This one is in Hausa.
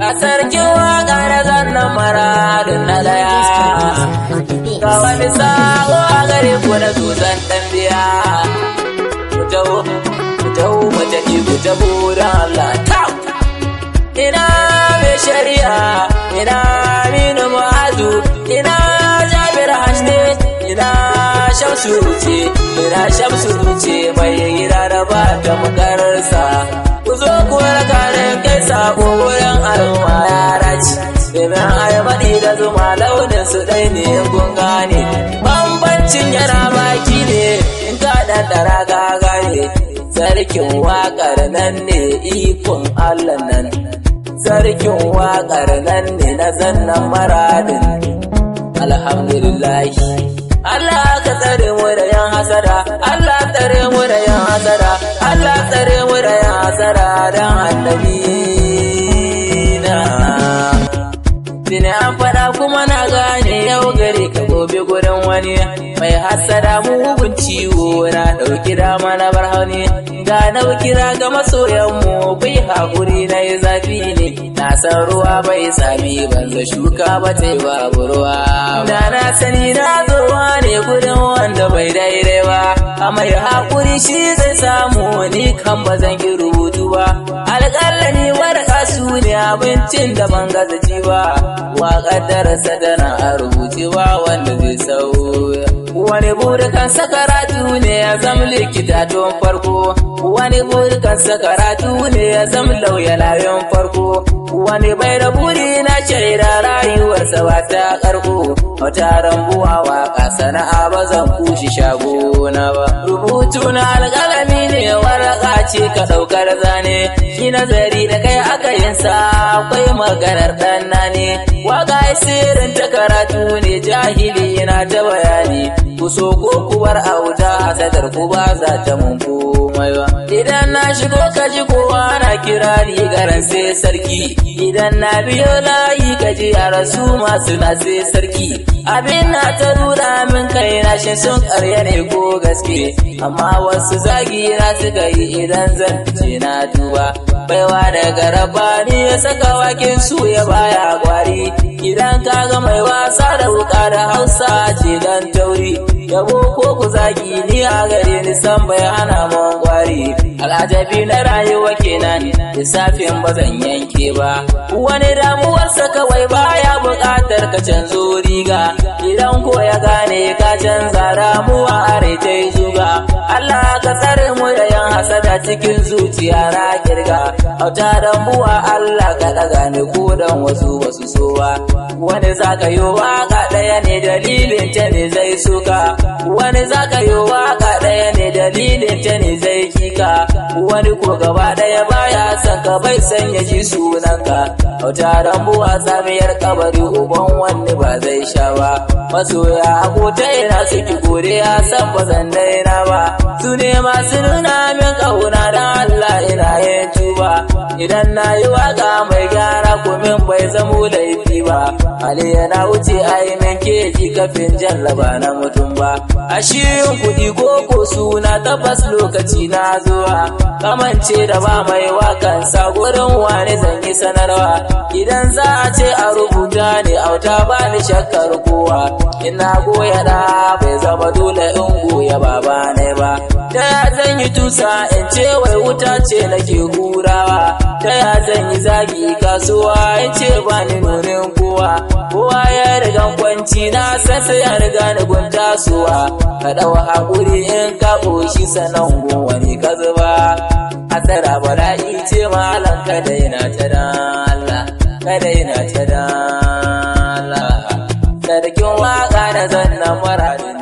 sarkin waka da zannan maradin na daya ga wani sako a gare ku na zuzan dan biya ku taho ku taho mu tafi ku taho da Allah ta ina mai shari'a ina aminu mu'azu ina jabir hashne ina shamsu ce ina shamsu ce mai gida da ba ta makararsa ku zo ku raka da kai sako wurin al'umma yara ce domin ayabadi da zuma launin su ɗai ne kun gane bambancin yana baki ne in ka ɗanɗara ka gane sarkin waƙar nan ne ikon allah nan sarkin waƙar nan ne na zannan maradin alhamdulillahi Allah ka tsare mu da yan hasada Allah tsare mu da yan hasada Allah tsare mu da yan hasada dan annabi na Bine an faɗa kuma na gane yau gare ka gobe gurin wani mai hasada mugun ciwo na ɗauki dama na bar hauni ga nau kira ga masoyanmu bai haƙuri na yi zafi ne na san ruwa bai sami banza shuka ba ta yi babu ruwa da na sani na zuwa ne gudun wanda bai daidai ba a mai haƙuri shi zai samu ni kan ba zan ki rubutu ba alƙalla ni warka su ne abincin da ban gaza ci ba waƙar darasa tana a rubuce ba wanda zai sauya wani burikan sakaratu ne ya zama likita tun farko wani burikan sakaratu ne ya zama lauya layon farko wani bai da buri na shaida rayuwarsa ba ta karko wata rambuwa waka sana'a ba zan kushi shago na ba rubutu na alƙalami ne waraka ce ka ɗaukar zane shi nazari da kai aka yin sa akwai maganar ɗan ne waka sirrin ta karatu ne jahili yana ta bayani ku so ko ku bar auta hasadar ku ba za ta mun komai ba idan na shigo ka ji kowa na kira ni garan sai sarki idan na biyo layi ka ji a rasu masu na sai sarki abin na ta nuna min kai na shi sun karya ne ko gaske amma wasu zagi na suka yi idan zan fice na duba baiwa daga rabani ya saka wakin su ya baya gwari idan ka ga mai wasa da wuka da hausa ce dan tauri yabo ko ku zagi ni a gare ni san bai hana mun gwari al'ajabi na rayuwa kenan lissafin ba zan yanke ba wani damuwarsa kawai baya buƙatar ka canzo riga idan ko ya gane ka canza damuwa a ta zuga Allah ka tsare mu da yan hasada cikin zuciya na kirga auta dambuwa Allah ka daga ni ko dan wasu basu so ba wani zaka yi waka ɗaya ne dalilin ta ne zai suka wani zaka yi waka ɗaya ne dalilin ta ne zai kika wani ko gaba ɗaya baya son ka bai san ya ji sunanka auta dambuwa tsamiyar kabari uban wani ba zai sha ba masoya abota ina suki gore ya san ba zan daina ba su ne masu nuna min kauna dan Allah ina yin tuba idan na yi waka mai gyara kumin bai zamo laifi ba Ali yana wuce ainihin keji kafin jallaba na mutum ba a shirin kuɗi ko ko suna tabbas lokaci na zuwa kamance da ba mai wakan sa gurin wani zan yi sanarwa idan za a ce a rubuta ne auta ba ni shakkar kowa ina goya da bai zama dole in goya baba ne ba ta ya zan yi tusa in ce wai wuta ce nake hurawa ta ya zan yi zagi kasuwa in ce ba ni nunin kowa kowa ya riga kwanci na san sai ya riga ni gunta suwa ka dau hakuri in ka koshi sanan wani ka zuba asara bala'i ce malam kada yana ta dan Allah kada yana ta dan Allah sarkin waka da zannan maradin